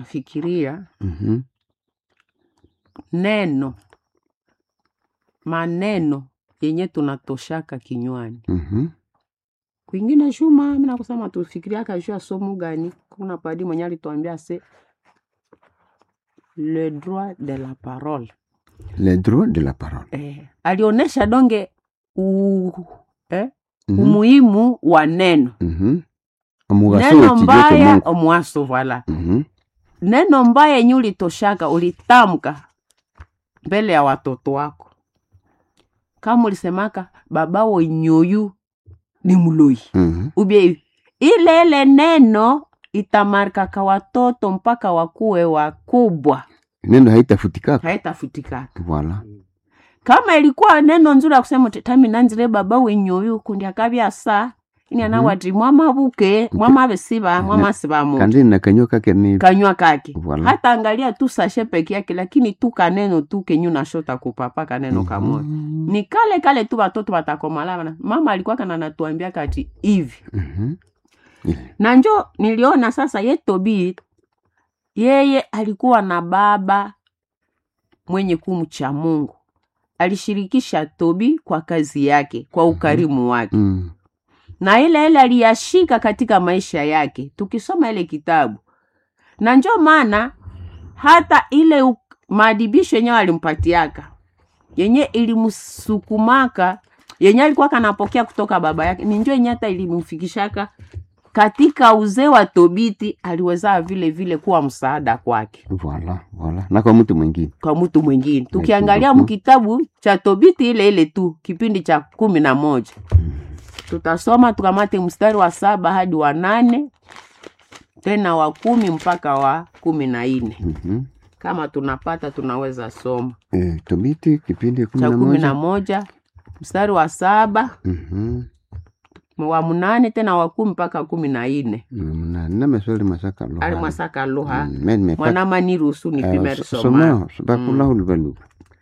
fikiria Mhm. neno maneno yenye tunatoshaka kinywani Mhm. kwingine shuma mina kusema tufikiriaka juu ya somo gani kuna padi mwenye alituambia se le droit de la parole Le droit de la parole. eh, alionyesha donge u, eh, Mhm. umuhimu wa neno Mhm. Omugaso neno w'ekijo mbaya ky'omuntu. omwaso vala Mhm. neno mbaya yenye ulitoshaka ulitamka mbele ya watoto wako kama ulisemaka babawo nyoyu ni mloi Mhm. ubie hivi ile ile neno itamarikaka watoto mpaka wakuwe wakubwa Neno haitafutikaka. haitafutikaka Voilà. kama ilikuwa neno nzuri ya kusema uti, tami nanzire baba wenyoyu kundi akabya sa ini anawati mwamabuke mwamabesiba mwamasibamu Kandi na kanyo kake ni kanywa kake Voilà. hata angalia tu sashe peke yake lakini tu kaneno tu kenyu nashota kupapa kaneno kamoja Mhm. ni kale kale tu watoto watakomalana mama alikuwa kana natuambia kati hivi Mhm. na njo niliona sasa ye tobi yeye alikuwa na baba mwenye kumcha mungu alishirikisha tobi kwa kazi yake kwa ukarimu wake Mm. na ile ile aliyashika katika maisha yake tukisoma ile kitabu na njo maana hata ile u- maadibisho yenyewe alimpatiaka yenye ilimsukumaka yenye alikuwa kanapokea kutoka baba yake ni njo yenye hata ilimfikishaka katika uzee wa tobiti aliweza vile vile kuwa msaada kwake Voilà, voilà. Na kwa mtu mwingine. kwa mtu mwingine tukiangalia beaucoup. mkitabu cha tobiti ile ile tu kipindi cha kumi na moja tutasoma tukamate mstari wa saba hadi wa nane tena wa kumi mpaka wa kumi na nne Mhm. kama tunapata tunaweza soma Eh, Tobiti kipindi kumi cha na kumi na moja. moja mstari wa saba Mhm. wa mnane tena wa kumi mpaka kumi na nne Na na maswali masaka lo. ali mwasaka luha Mm, men me mwanama niruhusu nipime Eh, soma soma bakula hulubalu.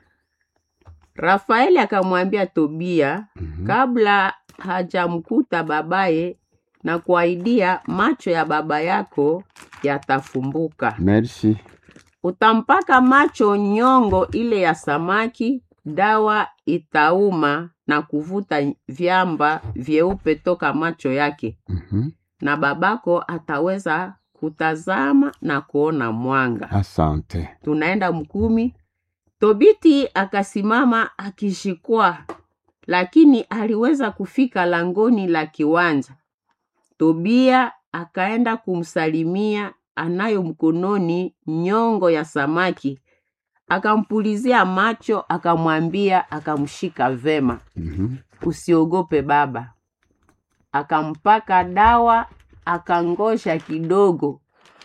rafaeli akamwambia tobia kabla hajamkuta babaye na kuahidia macho ya baba yako yatafumbuka Merci. utampaka macho nyongo ile ya samaki dawa itauma na kuvuta vyamba vyeupe toka macho yake Mhm. na babako ataweza kutazama na kuona mwanga Asante. tunaenda mkumi tobiti akasimama akishikwa lakini aliweza kufika langoni la kiwanja tobia akaenda kumsalimia anayo mkononi nyongo ya samaki akampulizia macho akamwambia akamshika vema Mhm. usiogope baba akampaka dawa akangosha kidogo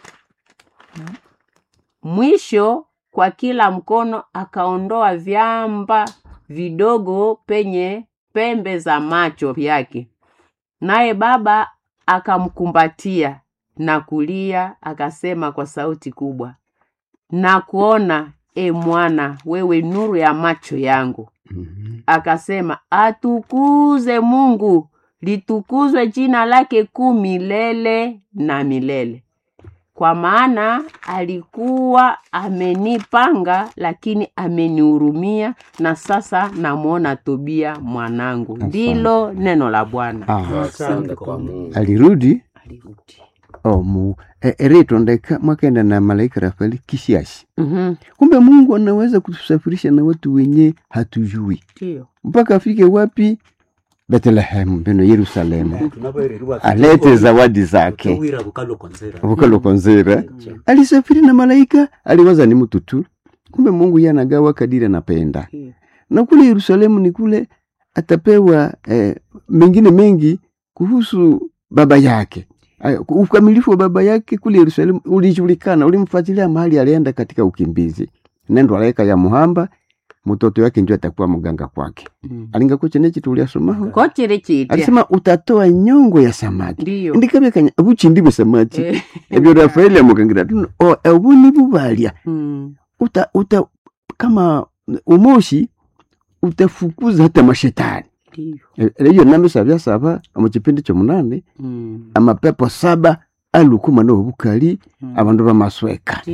mwisho kwa kila mkono akaondoa vyamba vidogo penye pembe za macho yake naye baba akamkumbatia na kulia akasema kwa sauti kubwa na kuona e mwana wewe nuru ya macho yangu Mhm. akasema atukuze mungu litukuzwe jina lake kuu milele na milele kwa maana alikuwa amenipanga lakini amenihurumia na sasa namwona tobia mwanangu Asante. ndilo neno la bwana Ah, Asante kwa Mungu. alirudi alirudi omu e, eritondeka mwakaenda na malaika Rafaeli kishashi. Mhm, Kumbe Mungu anaweza kutusafirisha na watu wenye hatujui ndiyo mpaka afike wapi? Bethlehem beno Yerusalemu, Tunapoereriwa alete zawadi zake Tuwira bukalo konzera. vukalo konzera. Mm. Alisafiri na malaika, aliwaza ni mtu tu, kumbe Mungu yeye anagawa kadiri anapenda. ndiyo. Na kule Yerusalemu ni kule atapewa eh, mengine mengi kuhusu baba yake. Aya, Ukamilifu wa baba yake kule Yerusalemu ulijulikana, ulimfuatilia mahali alienda katika ukimbizi. Nendo alaika ya muhamba mtoto wake ndio atakuwa mganga kwake. Mm. Alinga kuche nechi tuliasomaho. kochiri chitya Alisema utatoa nyongo ya samaki. ndiyo Ndikabe kanya buchi ndibwe samaki. Eh, Ebyo Rafaeli amukangira tuno o ebuni bubalya. mm, Uta uta kama umoshi utafukuza hata mashetani. ndiyo E- Eyo nami sabya saba mu kipindi kyomunane Mm, amapepo saba aluka omwana w'obukali abandu bamasweka